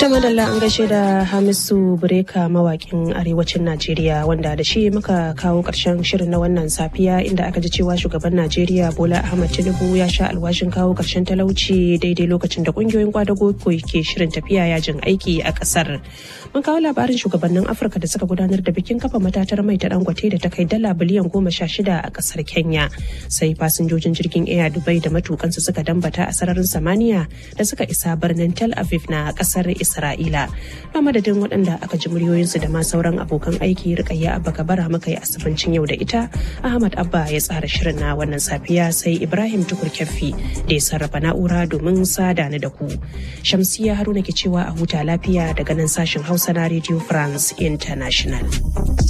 ta madalla an gaishe da hamisu bureka mawakin arewacin najeriya wanda da shi muka kawo karshen shirin na wannan safiya inda aka ji cewa shugaban najeriya bola ahmad tinubu ya sha alwashin kawo karshen talauci daidai lokacin da kungiyoyin kwadago ke shirin tafiya yajin aiki a kasar mun kawo labarin shugabannin afirka da suka gudanar da bikin kafa matatar mai ta dangote da ta kai dala biliyan goma sha shida a kasar kenya sai fasinjojin jirgin air dubai da matukansu suka dambata a sararin samaniya da suka isa birnin tel aviv na kasar isra'ila a madadin waɗanda aka ji muryoyinsu da ma sauran abokan aiki rikayya abba kabara muka yi asibincin yau da ita ahmad abba ya tsara shirin na wannan safiya sai ibrahim tukur kyaffi da ya sarrafa na'ura domin sada ni da ku shamsiya haruna ke cewa a huta lafiya daga nan sashen hausa na radio france international